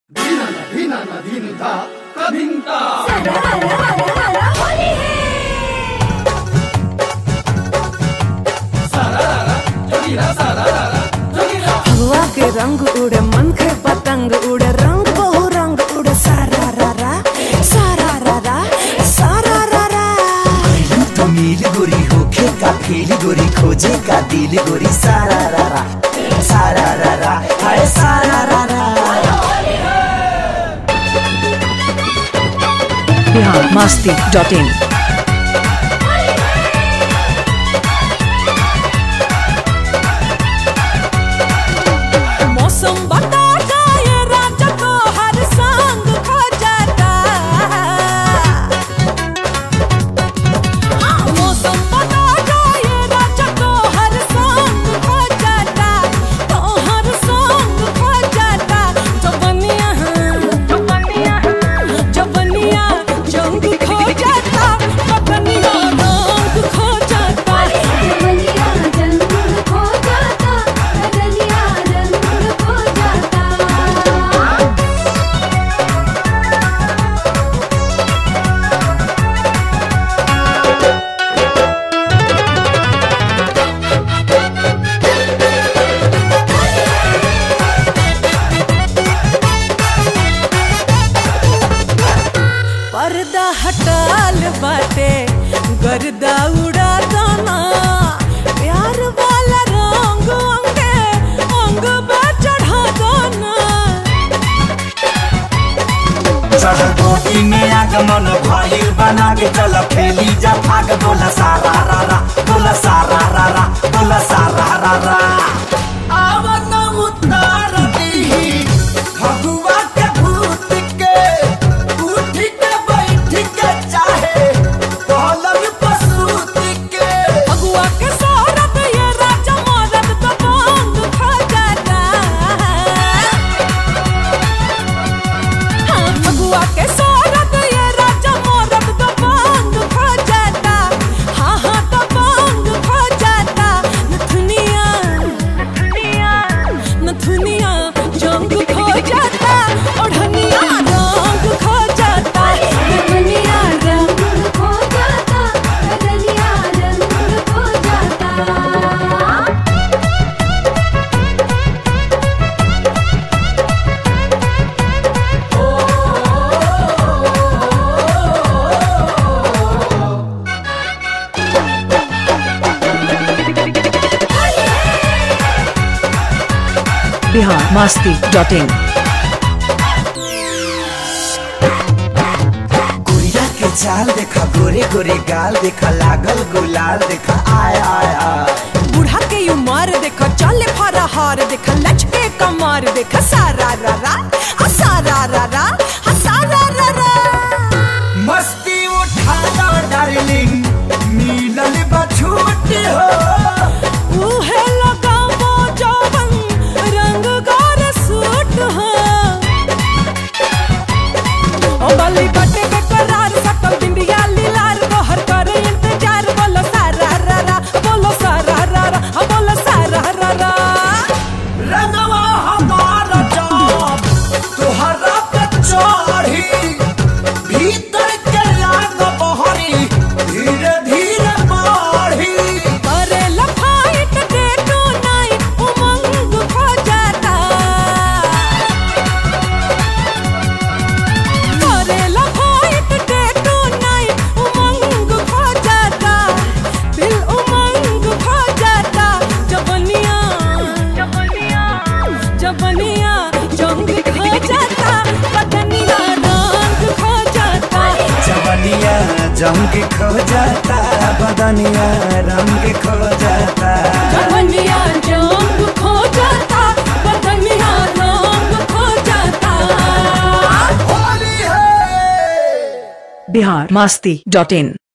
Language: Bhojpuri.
धिनता कभिन्ता सारारा जोगिरा सारारा जोगिरा हवा के रंग उड़े मन के पतंग उड़े रंग बहु रंग उड़े सारा रा रा सारा रा रा सारा रा रा तो नील गोरी होखे का फील गोरी खोजे का दिल गोरी सारा रा रा सारा रा रा हाय सारा रा रा बिहार मस्ती डॉट इन मौसम बता ये राजा को हर संग खो जाता हाँ, मौसम बता ये राजा को हर संग खो जाता तो हर संग खो जाता जवनिया जवनिया जवनिया जंग खो जाता पतनिया रंग खो जाता जवनिया रंग खो जाता बदलिया रंग खो जाता पर्दा हटाल बाटे गर्दा उड़ा दाना प्यार वाला रंग अंगे अंग पे चढ़ा दाना चढ़ गोटी में आगमन भइल बना के चल फेली जा भाग बोला सारा रा रा बोला सारा रा रा बोला सारा रा रा आवन उतार दी भगवा के भूत के उठ के बैठ के चाहे पलंग पसूती के भगवा के सारत ये राजा मरद तो बांग खा जाता हाँ, भगवा के सारत ये राजा मरद तो बांग खा जाता हाँ हाँ तो बांग खा जाता नथुनिया नथुनिया जंग खो जाता ओढ़निया रंग खो जाता जवनिया रंग खो जाता बदलिया रंग खो जाता बिहार मस्ती डॉट इन गुड़िया के चाल देखा गोरे गोरे गाल देखा लागल गुलाल देखा आय आय आय बूढ़ा के उमर देख चले फरहार देख लचके कमर देख सारा रा रा आ सारा रा रा आ सारा रा रा मस्ती उठाना डार्लिंग मिलल बछूटी हो उहे लगावो जवन रंग गोर सूट हो ओ बली बटे के करार सकल बिंदिया लीलार तोहर करे इंतजार बोलो सारा रा रा बोलो सारा रा रा आ बोलो सारा रा रा रंगवा हमारा जाम तोहरा पे चढ़ी भीतर के लाग बहरी धीरे धीरे बढ़ी करे लफाइट डे टू नाइट उमंग खो जाता करे लफाइट डे टू नाइट उमंग खो जाता दिल उमंग खो जाता जबनिया जबनिया जबनिया जंग खो जाता बदनिया रंग खो जाता जवनिया जंग खो जाता बदनिया रंग खो जाता जवनिया जंग खो जाता बदनिया रंग खो जाता होली है बिहार मस्ती डॉट इन